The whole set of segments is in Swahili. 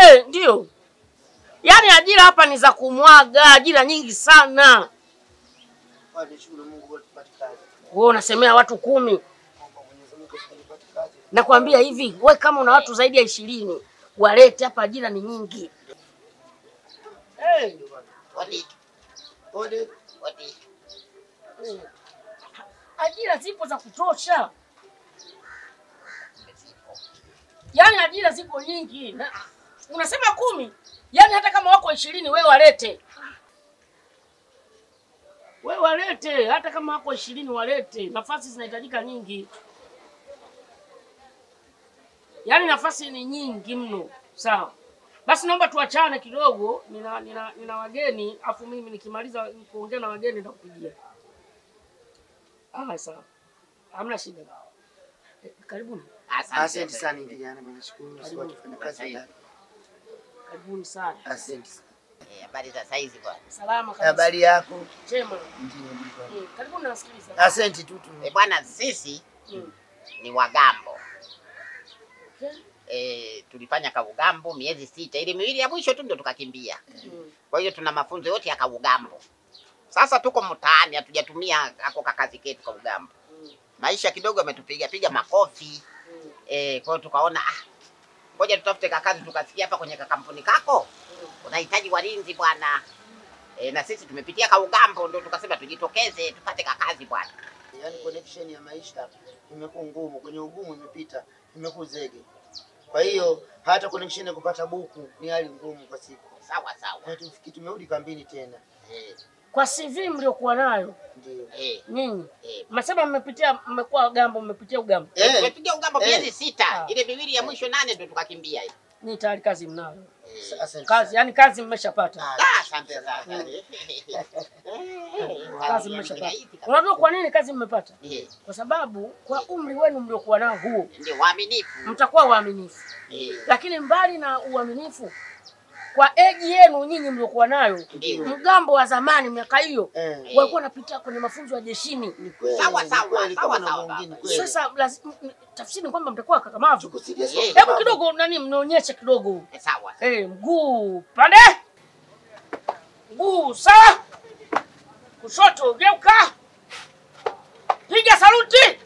Eh, ndio. Yaani ajira hapa ni za kumwaga, ajira nyingi sana. Nishukuru Mungu kwa tupate kazi. Wewe unasemea watu kumi. Naomba Mwenyezi Mungu tupate kazi. Nakwambia hivi, we kama una watu zaidi ya ishirini walete hapa, ajira ni nyingi. Hey. Odi, Ode, odi. Ajira zipo za kutosha, yaani ajira ziko nyingi na, unasema kumi, yaani hata kama wako ishirini we walete, we walete, hata kama wako ishirini walete, nafasi zinahitajika nyingi, yaani nafasi ni nyingi mno. Sawa, basi naomba tuachane kidogo, nina, nina, nina wageni afu mimi nikimaliza kuongea na wageni nitakupigia. Ah, sawa. Hamna shida. Eh, Karibuni. asante sana kijana, nashukuru sisi watu fanya kazi ndani. Karibuni sana. Asante sana. Eh, Habari za saizi bwana. Salama kabisa. Habari yako? Chema. Ndio, ndio. Mm, Karibuni nasikiliza. Asante tu tu. Eh, bwana sisi Mm. ni wagambo. Okay. Eh, tulifanya kaugambo miezi sita, ile miwili ya mwisho tu ndio tukakimbia. Mm. Kwa hiyo tuna mafunzo yote ya kaugambo. Sasa tuko mtaani, hatujatumia ako kakazi ketu kaugambo. Mm. Maisha kidogo yametupiga piga makofi. Mm. Eh, kwa hiyo tukaona ah, ngoja tutafute kakazi. Tukasikia hapa kwenye kakampuni kako unahitaji walinzi bwana. E, na sisi tumepitia kaugambo, ndio tukasema tujitokeze tupate kakazi bwana. Yaani connection ya maisha imekuwa ngumu, kwenye ugumu imepita, imekuwa zege. Kwa hiyo hata connection ya kupata buku ni hali ngumu kwa siku. Sawa sawa. Na tufiki tumerudi kambini tena. Eh, Kwa CV mliokuwa nayo Ndio. eh, nyinyi, eh. mnasema mmepitia, mmekuwa gambo, mmepitia ugambo, Eh, Eh, tumepiga ugambo eh. miezi sita, Ah. ile miwili ya mwisho nane ndio tukakimbia hiyo. ni tayari kazi mnayo, Eh, asante kazi sana. yani kazi mmeshapata, Ah, ah, asante sana. kazi mmeshapata. Unajua kwa nini kazi mmepata? Eh, Kwa sababu kwa umri wenu mliokuwa nao huo, Ndio waaminifu. mtakuwa waaminifu Eh, lakini mbali na uaminifu kwa eji yenu nyinyi mliokuwa nayo, Ndio. mgambo wa zamani miaka hiyo Eh, walikuwa wanapitia kwenye mafunzo ya jeshini. ni kweli. Sawa, ni sawa, kweli, sawa, kama na sawa, mwingine baba. kweli. Sasa lazima tafsiri ni kwamba mtakuwa kakamavu. Tuko serious Eh, kwa Hebu sababu- kidogo nani, mnaonyeshe kidogo eh, sawa. eh, mguu pande, mguu sawa, kushoto geuka, piga saluti,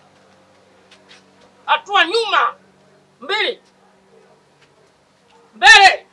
hatua nyuma, mbili, mbele.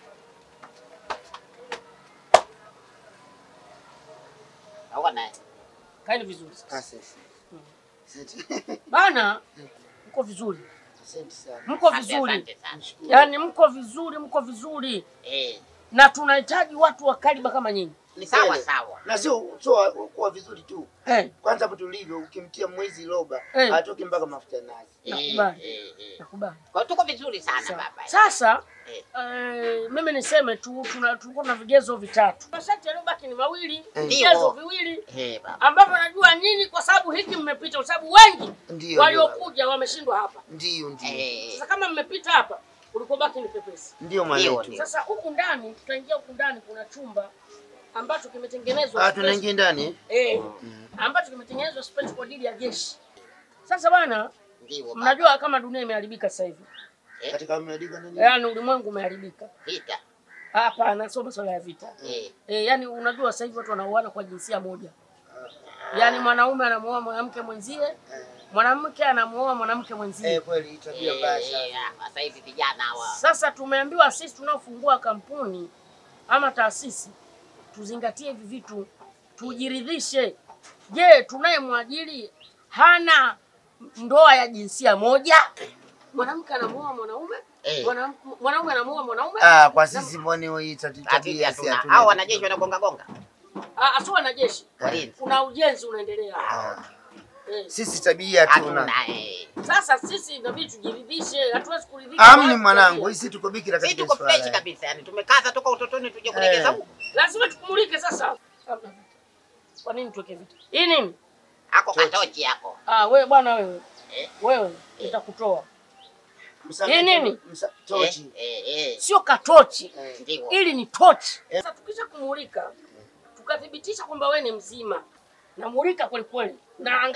Naona eh. Kaeni vizuri sasa. Asante. Asante. Bana, mko vizuri, Asante sana. mko Asante, vizuri, asante sana. yaani mko vizuri, mko vizuri, Eh, na tunahitaji watu wa kaliba kama nyinyi ni sawa Kweli. sawa. Na sio sio kuwa vizuri tu. eh, Kwanza hapo tulivyo ukimtia mwezi roba Eh. atoke mpaka mafuta ya nazi. Eh, Nakubali. eh, eh. nakubali. Kwa hiyo tuko vizuri sana Sawa. baba. Sasa Eh. eh, mimi niseme tu tuna- tulikuwa na vigezo vitatu, masharti yaliyobaki ni mawili, Eh. vigezo Ndio. viwili Eh, baba. ambavyo najua nyinyi, kwa sababu hiki mmepita, kwa sababu wengi Ndio. waliokuja wameshindwa hapa. Ndio ndio. Eh, Sasa kama mmepita hapa, ulikobaki ni pepesi. Ndio Ndio, mwanetu. ndio. Sasa huku ndani, tutaingia huku ndani, kuna chumba ambacho kimetengenezwa Ah, special- tunaingia ndani. eh? eh, ambacho kimetengenezwa special kwa ajili ya jeshi. Sasa bwana, ndio baba. mnajua kama dunia imeharibika sasa hivi, Katika mmeandika nani? yaani ulimwengu umeharibika. Vita. Hapana, sio masuala ya vita. Eh, E, yani unajua sasa hivi watu wanauana kwa jinsia moja, yaani mwanaume anamuoa mwanamke mwenzie, mwanamke anamuoa mwanamke mwenzie. Eh, kweli tabia mbaya eh, sana. eh, sasa hivi vijana hawa. Sasa tumeambiwa sisi tunaofungua kampuni ama taasisi tuzingatie hivi vitu, tujiridhishe. Je, tunayemwajiri hana ndoa ya jinsia moja? Mwanamke anamuoa mwanaume, Eh. mwanam- mwanaume anamuoa mwanaume, Ah, kwa sisi mbona hii tati- Sisi tabia si hatuna. hatuna. Hao wanajeshi wanagonga gonga. Ah, asiwe na jeshi, Walinzi. kuna ujenzi unaendelea. Ah, Eh. Sisi tabia hatuna. Hatuna. eh. Sasa sisi inabidi tujiridhishe, hatuwezi kuridhika. Amni na mwanangu, tabia. sisi tuko bikira Sisi katika tuko swala. fresh kabisa, yani tumekaza toka utotoni tuje kulegeza Eh. huko. Lazima tukumulike sasa. Kwa nini tuweke vita? Hii nini? Ako Tochi. katochi yako. Ah, wewe bwana wewe. Eh. Wewe nitakutoa. Msamiha- Hii nini? msa- Eh, Tochi. eh, eh. Sio katochi. Eh, Ndio. Ili ni tochi. Eh. Sasa tukisha kumulika, tukathibitisha kwamba wewe ni mzima. Namulika kweli kweli.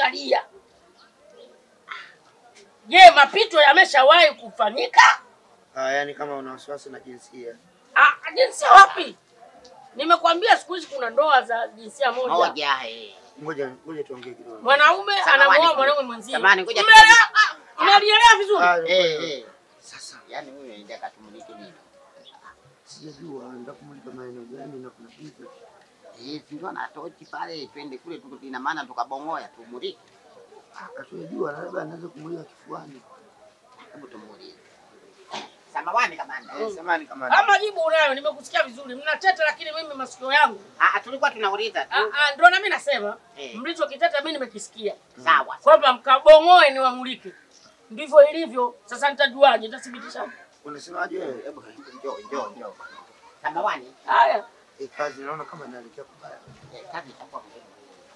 Naangalia. Je, mapito yameshawahi kufanyika? Ah, yani kama una wasiwasi na jinsia. Ah, jinsia wapi? Nimekwambia siku hizi kuna ndoa za jinsia moja. Moja eh. Ngoja ngoja tuongee kidogo. Mwanaume Samahani. anamuoa mwanaume mwenzie. Samahani, ngoja Umeelewa? Ah, Umelielewa vizuri? Ah, Eh eh. Sasa Yaani wewe unaenda katumulike nini? sijajua ndakumulika maeneo gani na kuna kitu. Eh, si ndio na tochi pale twende kule tu ina maana tukabongoya tumulike. Asiyejua labda anaweza kumulika kifuani. Hebu tumuulize. Samawani kamanda. Eh, samahani kama Kama jibu unayo, nimekusikia vizuri. Mnateta lakini mimi masikio yangu. Ah, ah, tulikuwa tunauliza Ah, tu. ah, ndio na mimi nasema Eh. mlichokiteta mimi nimekisikia. Sawa. Kwamba mkabongoe ni wamulike. Ndivyo ilivyo. Sasa nitajuaje? Nitathibitisha. unasemaje wewe? Hebu njoo njoo njoo. Samawani. Haya. Eh, kazi naona kama inaelekea kubaya. Eh, kazi itakuwa ngumu.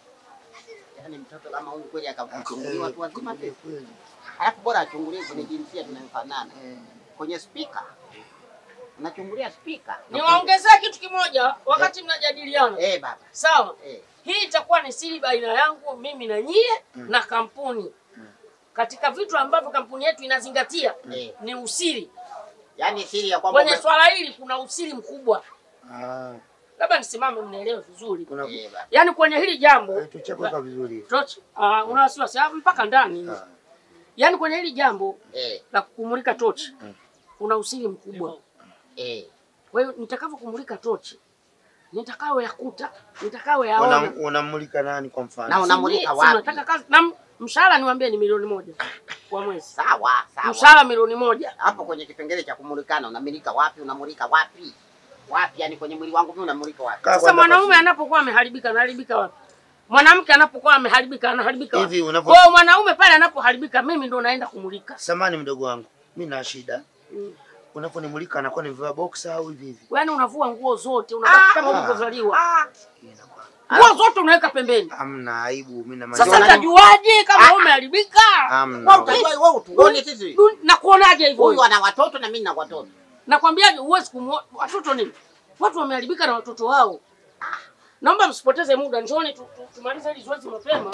Yaani mtoto kama huyu kweli akachunguliwa watu wazima tu. kweli. Alafu bora achungulie kwenye jinsia tunayofanana. Eh. Kwenye spika. Unachungulia spika. Niwaongezee kitu kimoja wakati mnajadiliana. Eh baba. Sawa? Eh. Hii itakuwa ni siri baina yangu mimi na nyie na kampuni. Katika vitu ambavyo kampuni yetu inazingatia Eh. ni usiri. Yaani siri ya kwamba Kwenye ume- swala hili kuna usiri mkubwa. Ah, Labda nisimame mnielewe vizuri. kuna Eh, baba. Yaani kwenye hili jambo eh, tuchekuweka vizuri. Tochi, ah, una wasiwasi ah, mpaka ndani. Ah. Yaani kwenye hili jambo Eh. la kumulika tochi kuna usiri mkubwa. Eh. Kwa hiyo nitakavyokumulika tochi nitakayo yakuta, nitakayo yaona. Una- Unamulika nani kwa mfano? Na unamulika Si- si wapi? Nataka kazi na m- mshahara niwaambie ni milioni moja kwa mwezi. Sawa, sawa. Mshahara milioni moja. Hapo kwenye kipengele cha kumulikana unamulika wapi? Unamulika wapi? Wapi? Yaani kwenye mwili wangu mimi unamulika wapi? Kaa Sasa kwanza mwanaume basi. anapokuwa ameharibika anaharibika wapi? Mwanamke anapokuwa ameharibika anaharibika wapi? Hivi unavyo- Kwa hiyo mwanaume pale anapoharibika mimi ndo naenda kumulika. Samani mdogo wangu, mi na shida. Mm. Unaponimulika anakuwa nimevaa boxer au hivi hivi? Yaani unavua nguo zote, unabaki kama Ah. ulivyozaliwa. Inakuwa- Nguo zote unaweka pembeni. Hamna aibu, mimi na Sasa maana- utajuaje kama umeharibika? Hamna. Wewe utajua wewe utuone sisi. Du- Na kuonaje hivyo? Huyu ana watoto na mimi na watoto. Nakwambiaje huwezi kumwona watoto nini? Watu wameharibika na watoto wao. Naomba msipoteze muda, njooni tu- tu- tumalize hili zoezi mapema.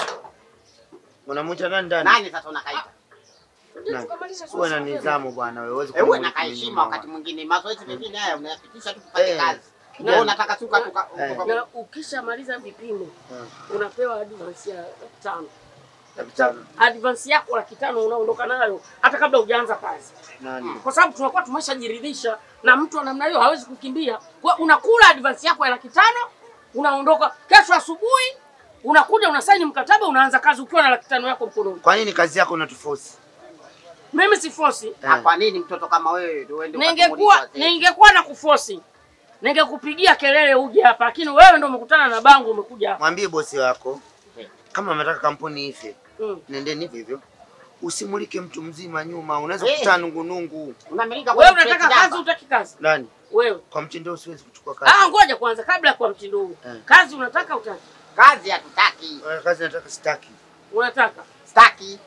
Unamwita nani ndani? Nani sasa unakaita? Ndio tukamalize zoezi Uwe na mapema. nidhamu bwana, wewe huwezi Eh, uwe na kumulika mimi kaheshima nyuma. wakati mwingine. Mazoezi mengine haya unayapitisha tu tupate Eh. kazi. Na- Wewe unataka tuka tuka Eh. tuka- Na ukishamaliza vipimo Ah, unapewa advance ya laki tano. laki tano. Advance yako laki tano unaondoka nayo hata kabla hujaanza kazi, Nani? kwa sababu tunakuwa tumeshajiridhisha na mtu wa namna hiyo hawezi kukimbia. Kwa unakula advance yako ya laki tano unaondoka kesho asubuhi, unakuja unasaini mkataba, unaanza kazi ukiwa na laki tano yako mkononi. Kwa nini kazi yako unatuforce? Mimi si fosi, Na kwa nini mtoto kama wewe ndio uende ningekuwa ukatumulika wazee? ningekuwa na kufosi ningekupigia kelele uje hapa, lakini wewe ndo umekutana na bango, umekuja hapa Mwambie bosi wako Eh. kama anataka kampuni ife, mm. nendeni hivyo hivyo. Usimulike mtu mzima nyuma, unaweza Eh. kukuta nungunungu. Unamilika Wewe kwenye unataka plate kazi, namba. utaki kazi Nani? wewe? Kwa mtindo huu siwezi kuchukua kazi. Ah, ngoja kwanza, kabla ya kwa mtindo huu Eh. kazi unataka utaki? Kazi hatutaki. Eh, Kazi nataka sitaki. Unataka Staki.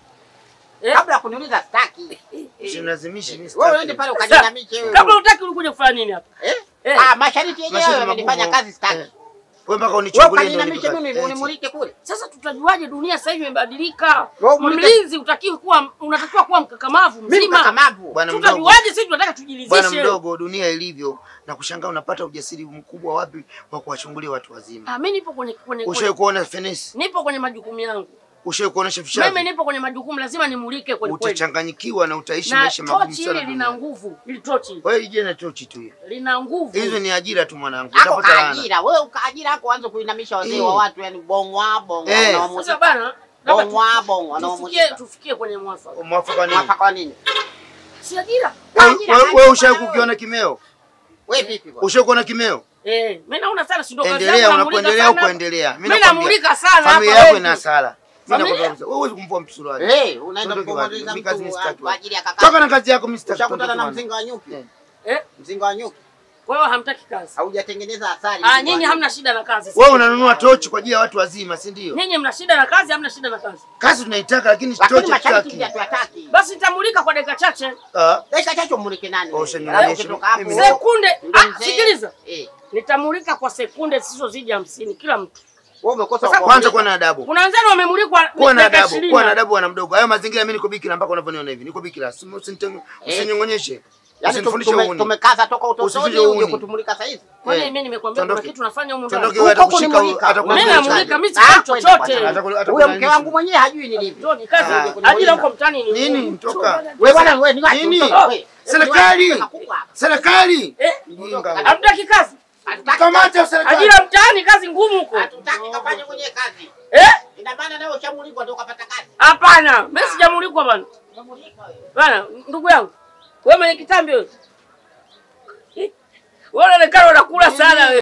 eh? Kabla ya kuniuliza staki. Usinilazimishi mimi Wewe uende sitaki. pale ukajinamishe wewe. Kabla utaki ulikuja kufanya nini hapa? Eh? Eh. Ah, mashariti yenyewe Masharti yamenifanya magumu. kazi staki. Eh. Wewe mpaka Wewe unichungulie ndio ukajinamishe unipe mimi kazi. unimulike kule. Sasa tutajuaje dunia sasa hivi imebadilika? Wewe umulike- Mlinzi utakiwa kuwa unatakiwa kuwa mkakamavu Mimi mzima. mkakamavu. Bwana mdogo. Tutajuaje sisi tunataka Bwana tujiridhishe? mdogo, dunia ilivyo na kushangaa unapata ujasiri mkubwa wapi wa kuwachungulia watu wazima. Ah, mimi nipo kwenye kwenye, Ushawahi kwenye kuona fenesi? nipo kwenye majukumu yangu. Ushawahi kuonesha Mimi fishavi? nipo kwenye majukumu, lazima nimulike kweli kweli. Utachanganyikiwa na utaishi Na maisha magumu tochi sana. hili lina duniani. nguvu, hili tochi Wewe ije na tochi tu hiyo. lina nguvu. Hizo ni ajira tu mwanangu. Ako Utapata laana. kaajira. Wewe ukaajira hapo anza kuinamisha wazee Eh. wa watu yani bongwa bongwa Eh. Sasa wanaomulika. bana, labda tu- Bongwa bongwa tufikie wanaomulika. tufikie kwenye mwafaka. Mwafaka nini? Mwafaka wa nini? Si ajira. Wewe- Ajira, wewe- ajira Wewe ushawahi bwana, kukiona kimeo? Wewe vipi bwana? Ushawahi kuona kimeo? Eh, mimi naona sana si ndo kazi Endelea, yangu namulika unapoendelea sana. kuendelea. Mimi Mimi nakwambia, namulika sana hapa Familia yako wengi. ina hasara. Mimi Familia? nakwambia kabisa, wewe huwezi kumvua mtu suruali. Eh, unaenda Sondoke kumwaliza wapi? Mimi kazi mtu sitaki kwa ajili ya Toka kaka. na kazi yako mimi sitaki. Ushakutana na Sondoke mzinga wa nyuki? Eh. Eh, Mzinga wa nyuki. kwa hiyo hamtaki kazi. Haujatengeneza asali. Ah, mzinga wa nyinyi nyuki. hamna shida na kazi. Wewe unanunua tochi kwa ajili ya watu wazima, si ndio? Nyinyi mna shida na kazi, hamna shida na kazi. Kazi tunaitaka lakini Lakini tochi masharti hatutaki. pia tuyataki. Basi nitamulika kwa dakika chache. Ah, Dakika chache umulike nani? Kwa wewe? ushanionyesha Alafu ukitoka hapo, mimi- Sekunde. ndio Ah, mzee. sikiliza. Eh, Nitamulika kwa sekunde zisizozidi hamsini kila mtu. wewe umekosa Sasa kwa Kwanza kuwa na adabu. Kuna wenzenu wamemulikwa Kuwa na dakika adabu, ishirini. kuwa na adabu bwana mdogo. Hayo mazingira mimi niko bikira mpaka unavyoniona hivi. Niko bikira. Usinite- Eh. Usininyong'onyeshe. Yaani Usinifundishe tume- uhuni. tumekaza toka utotoni Usifundishe uje uhuni. kutumulika saa hizi. Kwani Eh, mimi nimekwambia kuna tuondoke. kitu nafanya humu ndani. Tuondoke wewe Huko atakushika kunimulika. atakuwa Mimi mchaji. namulika mimi Ah, sifanyi kwenda chochote. bwana. Ataku- atakuwa Huyo na mke nini? wangu mwenyewe hajui ni lipi. Njoni kazi Ah, huko. ajira huko mtaani ni Nini? ngumu. Toka. Wewe bwana wewe ni wapi? Nini? Toka, wewe. Serikali. Wewe ni wapi? Serikali. Eh, Mjinga. hamtaki kazi. Hatutaki Kamata serikali. Ajira mtaani kazi ngumu huko. Hatutaki kafanye mwenyewe kazi. Eh? Ina maana nawe ushamulikwa ndio ukapata kazi. Hapana, mimi sijamulikwa bana. Umemulikwa wewe. Bana, ndugu yangu. Wewe mwenye kitambi wewe. Eh? Wewe unaonekana unakula sana wewe.